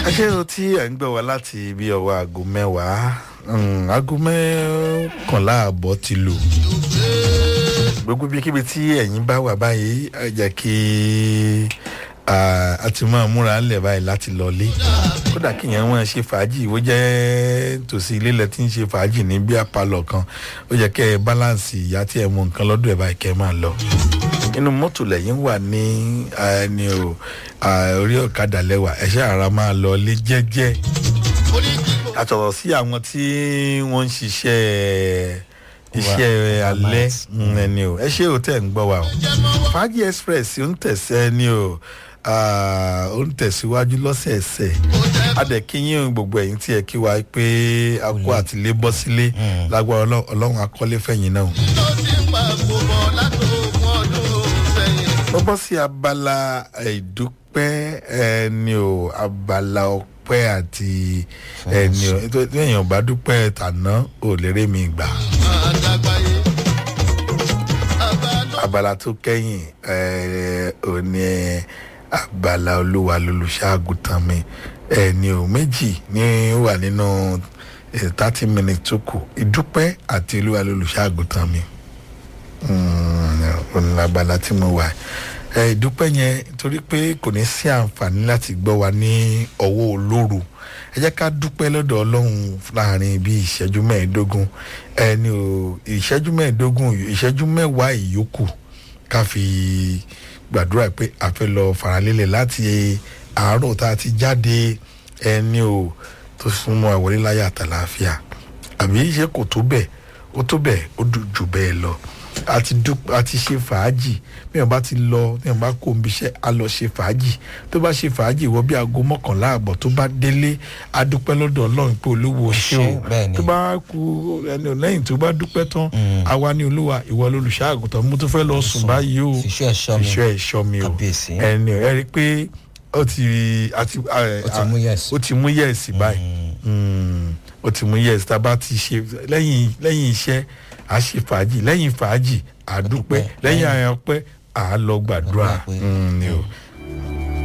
ṣé o tí ẹ̀ ń gbọ́ wá láti bí ọwọ́ aago mẹ́wàá mm, aago mẹ́kànlá àbọ̀ ti lò gbogbo ibikíbi tí ẹ̀yin bá wà báyìí ẹ jẹ́ kí a ti máa múra ńlẹ̀ báyìí láti lọlé kódà kí èèyàn máa ṣe fàájì ó jẹ́ tòsí ilé lẹ tí ń ṣe fàájì ní bí apalọ̀ kan ó jẹ́ kẹ́ ẹ báláǹsì ìyá tí ẹ mú nǹkan lọ́dọ̀ ẹ̀ báyìí kẹ́ ẹ máa lọ inú mọ́tò lẹ́yìn wà ní ẹni o orí ọ̀kadà lẹ́wà ẹ̀ṣẹ́ ara máa lọ lé jẹ́jẹ́ àtọ̀rọ̀ sí àwọn tí wọ́n ń ṣiṣẹ́ iṣẹ́ alẹ́ ẹni o ẹ ṣé o tẹ̀ ń gbọ́ wa o fàájì express ń tẹ̀sẹ̀ ẹni o ó ń tẹ̀síwájú lọ́sẹ̀ẹsẹ̀ adẹ̀kíyìn gbogbo ẹ̀yìn tí ẹ kí wa pé a kó àtìlé bọ́ sílé lágbára ọlọ́run akọ́lé fẹ̀yìn náà mo bọ́ sí abala ìdúpẹ́ ẹni o abala ọpẹ́ àti ẹni o tí èèyàn bá dúpẹ́ tàná ò lérè mi gbà. abala tó kẹ́yìn ò ní abala olúwa lolùṣàgùtàn mi ẹni o méjì ní wà nínú thirty minutes tó kù ìdúpẹ́ àti olúwa lolùṣàgùtàn mi ọ̀nà abala tí mo wà ìdúpẹ́ yẹn torí pé kò ní sí àǹfààní láti gbọ́ wa ní ọwọ́ olóru ẹ jẹ́ ká dúpẹ́ lọ́dọ̀ ọlọ́run láàrin bí ìṣẹ́jú mẹ́ẹ̀ẹ́dógún ẹni o ìṣẹ́jú mẹ́ẹ̀ẹ́dógún ìṣẹ́jú mẹ́wàá ìyókù ká fi gbàdúrà pé a fẹ́ lọ faralélẹ̀ láti àárọ̀ tá a ti jáde ẹni o tó súnmọ́ àwọlé láyà àtàlàáfíà àbí ṣé kò tó bẹ́ẹ̀ ó tó bẹ́ẹ̀ ó jù bẹ́ẹ̀ lọ àti dúpẹ́ àti ṣe fàájì bí wọn bá ti lọ bí wọn bá kó omi iṣẹ́ á lọ ṣe fàájì tó bá ṣe fàájì wọ bí aago mọ́kànlá àbọ̀ tó bá délé á dúpẹ́ lọ́dọ̀ ọlọ́run pé olówó ṣé o tó bá kú ẹni lẹ́yìn tó bá dúpẹ́ tán àwa ní olúwa ìwọ lolùṣàgùtàn mo tún fẹ́ lọ sùn báyìí o fìṣọ́ ẹ̀ṣọ́ mi fìṣọ́ ẹ̀ṣọ́ mi o ẹni ẹ rí i pé ó ti àti ó ti mú yẹ̀sì báyìí ó ti mú yẹ̀sì tá a bá ti ṣe lẹ́yìn lẹ́yìn iṣẹ́ a ṣe fàájì lẹ́yìn fàájì a dúpẹ́ lẹ́yìn àyànpẹ́ a lọ gbàdúrà ni o